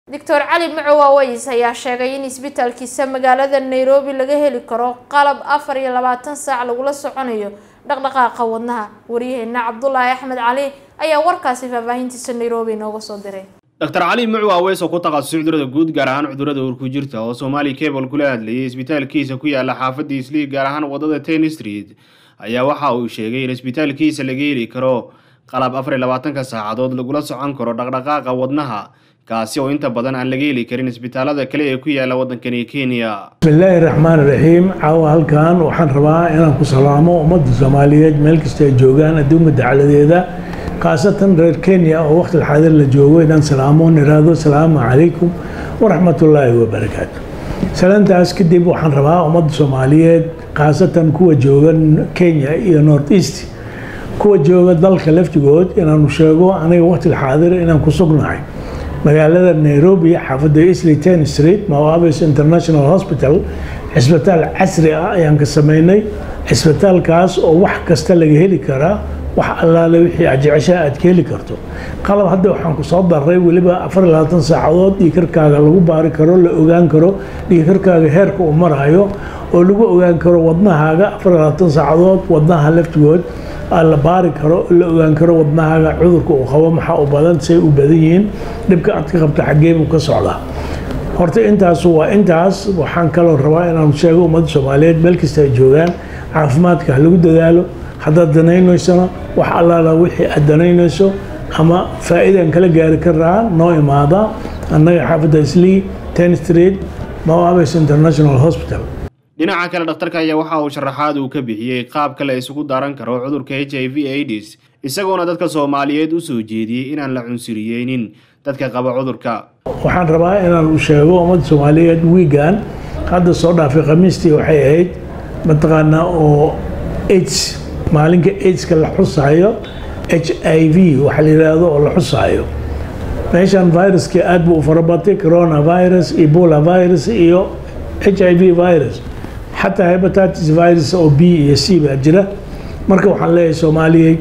doctor cali macow aways ayaa sheegay in isbitaalkiisa magaalada nairobi laga heli karo qalab afar iyo labaatan saac lagula soconayo dhaqdhaqaaqa wadnaha waryaheena cabdulaahi axmed cali ayaa warkaasi faahfaahintiisa nairobi inooga soo diray dr cali mucwa aweys oo ku takhasusay cudurada guud gaar ahaan cudurada uur ku jirta oo soomaali cable kula hadlayay isbitaalkiisa ku yaala xaafadda isliig gaar ahaan wadada ten street ayaa waxa uu sheegay in isbitaalkiisa laga heli karo qalab afar iyo labaatanka saacadood lagula socon karo dhaqdhaqaaqa wadnaha kaasi oo inta badan aan laga heli karin isbitaalada kale ee ku yaala waddankani kenya bismillaahi raxmaan raxiim caawa halkan waxaan rabaa inaan ku salaamo ummadda soomaaliyeed meel kasta ay joogaan adduunka dacaladeeda khaasatan reer kenya oo waqti xaadir la joogo inaan salaamo niraado salaamu calaykum waraxmatullaahi wabarakaatu salaantaas kadib waxaan rabaa ummadda soomaaliyeed khaasatan kuwa jooga kenya iyo north east kuwa jooga dalka laftigood inaanu sheego aniga waqti xaadir inaan ku sugnahay magaalada nairobi xaafadda isley ten street mawabis international hospital cisbitaal casri ah ayaan ka sameynay cisbitaalkaas oo wax kasta laga heli karaa wax allaale wixii aad jeceshaa aad ka heli karto qalab hadda waxaan ku soo daray weliba afar iyo labaatan saacadood dhiikarkaaga lagu baari karo la ogaan karo dhiikarkaaga heerka uu marayo oo lagu ogaan karo wadnahaaga afar iyo labaatan saacadood wadnaha laftigood la baari karo la ogaan karo wadnahaaga cudurka uu qabo maxaa u badan say u badan yihiin dhibka aad ka qabto xaggeebuu ka socdaa horta intaas waa intaas waxaan kaloo rabaa inaan sheego ummadda soomaaliyeed meel kasta ay joogaan caafimaadka ha lagu dadaalo haddaad danaynaysona wax allaala wixii aad danaynayso ama faa'iidaan kala gaari karaa noo imaada annaga xaafadda islii ten street mawabes international hospital dhinaca kale dhakhtarka ayaa waxa uu sharaxaad uu ka bixiyey qaab kale isugu daran karo cudurka h i v aids isagoona dadka soomaaliyeed u soo jeediyey inaan la cunsuriyeynin dadka qaba cudurka waxaan rabaa inaan u sheego ummadda soomaaliyeed wiigan hadda soo dhaafay khamiistii waxay ahayd mataqaanaa oo aids maalinka aidska la xusaayo h i v waxa la yidhaahdo oo la xusaayo meeshan viruskii aad buu u farabatay coronavirus ebola virus iyo h i v virus xataa hebatitis virus oo b iyo c baa jira marka waxaan leeyahay soomaaliyey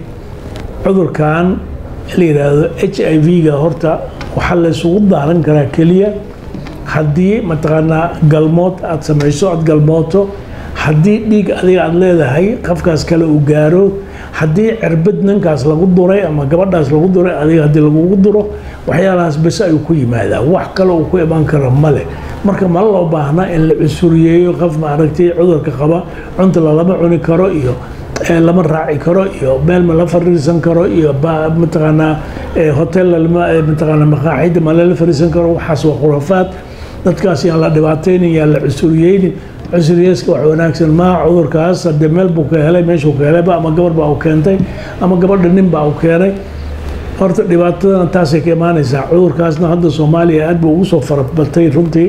cudurkan la yidhaahdo h i v-ga horta waxaa la isugu daaran karaa keliya haddii mataqaanaa galmood aada samayso aada galmooto haddii dhiig adiga aada leedahay qafkaas kale uu gaaro haddii cirbid ninkaas lagu duray ama gabadhaas lagu duray adiga haddii lagugu duro waxyaalahaas bes ayuu ku yimaadaa wax kale uu ku imaan karo male marka ma loo baahna in la cusuriyeeyo qof maaragtay cudurka qaba cunta lalama cuni karo iyo lama raaci karo iyo meel ma la fariisan karo iyo mataqaanaa hotel mataqaanaa maqaaxida ma lala fariisan karo waxaas waa khurafaad dadkaas yaan la dhibaataynin yaan la cusuriyeynin cusuriyeeska wax wanaagsan maa cudurkaas haddee meel buu ka helay meeshuu ka helayba ama gabar baa u keentay ama gabadha nin baa u keenay horta dhibaatadana taasay ka imaanaysaa cudurkaasna hadda soomaaliya aad buu ugu soo farabatay runtii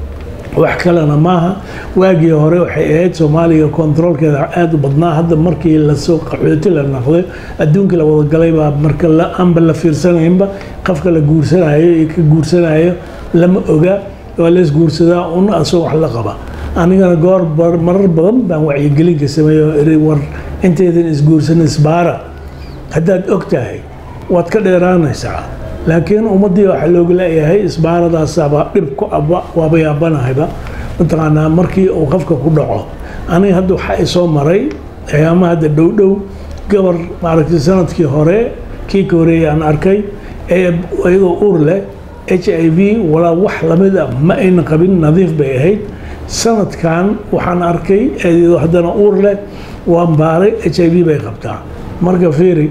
wax kalena maaha waagii hore waxay ahayd soomaaliya kontaroolkeeda aada u badnaa hadda markii lasoo qaxooti la naqday adduunka la wadagalay baa marka aanba la fiirsanaynba qofka la guursanayo iyo ka guursanayo lama oga waa lees guursadaa un asoo wax la qaba anigana goor marar badan baan wacyigelinka sameeyo iri war intaydan isguursan isbaara haddaad og tahay waad ka dheeraanaysaa laakiin ummaddii waxaa looga leeyahay isbaaradaasaba dhib ku aba waaba yaabanahayba mataqaanaa markii uu qofka ku dhaco aniga hadda waxaa isoo maray ayaama hadda dhow dhow gabar maaragtay sanadkii hore kii ka horeeyay aan arkay ee iyadoo uur leh h i v walaa wax lamid a ma ayna qabin nadiif bay ahayd sanadkan waxaan arkay iyadoo haddana uur leh waan baaray h i v bay qabtaa marka fiiri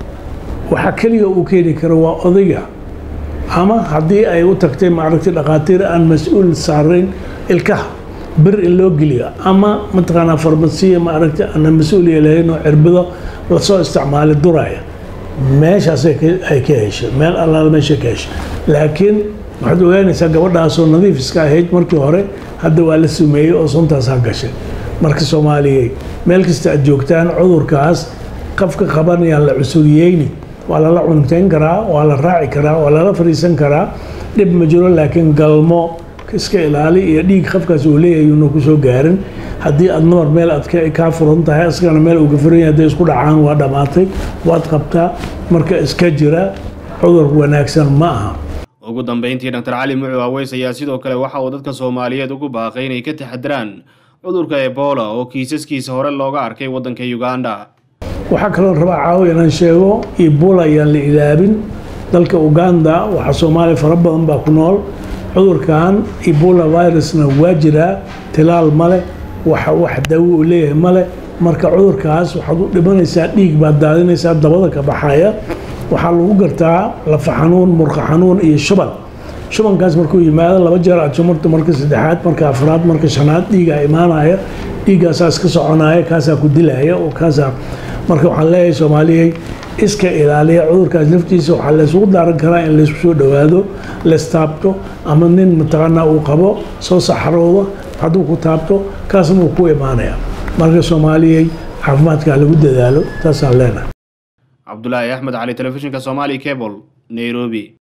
waxaa keliya uu keeni karo waa odayga ama haddii ay u tagtay maaragtay dhakhaatiir aan mas-uul saarayn ilkaha bir in loo geliyo ama mataqaanaa farmasiya maaragtay aanan mas-uuliya lahayn oo cirbido lasoo isticmaalay duraya meeshaas ay ka heshay meel allaala meesha ka heshay laakiin waxaad ogaanaysaa gabadhaasoo nadiif iska ahayd markii hore hadda waa la sumeeyey oo suntaasaa gashay marka soomaaliyey meel kasta aad joogtaan cudurkaas qofka qabanayaan la cusuriyeyni waa lala cuntayn karaa waa la raaci karaa waa lala fariisan karaa dhib ma jiro laakiin galmo iska ilaali iyo dhiig qofkaas uu leeyahay una kusoo gaarin haddii aad namar meel aad kaa furan tahay isagana meel uu ka furan yahay hadday isku dhacaan waa dhammaatay waad qabtaa marka iska jira cudur wanaagsan ma aha ugu dambeyntii doctor cali mucu aweys ayaa sidoo kale waxa uu dadka soomaaliyeed ugu baaqay inay ka taxadiraan cudurka ebola oo kiisaskiisa hore looga arkay waddanka uganda waxaa kaloo rabaa caawa inaan sheego ebola ayaan la ilaabin dalka uganda waxaa soomaaliya fara badan baa ku nool cudurkan ebola virusna waa jiraa tilaal male waxa wax daawo uu leeyahay male marka cudurkaas waxaad u dhimanaysaa dhiig baad daadinaysaa dabada ka baxaya waxaa lagu gartaa lafa xanuun murqa xanuun iyo shuban shubankaas markuu yimaado laba jeer aad sumarto marka saddexaad marka afraad marka shanaad dhiigaa imaanaya dhiiggaasaa iska soconaya kaasaa ku dilaya oo kaasaa marka waxaan leeyahay soomaaliyey iska ilaaliya cudurkaas laftiisa waxaa laysugu daaran karaa in laysku soo dhowaado lastaabto ama nin mataqaanaa uu qabo soo saxarooda hadduu ku taabto kaasna uu ku imaanaya marka soomaaliyey caafimaadkaa lagu dadaalo taasaan leenahay cabdulaahi axmed cali telefishinka somali cable nairobi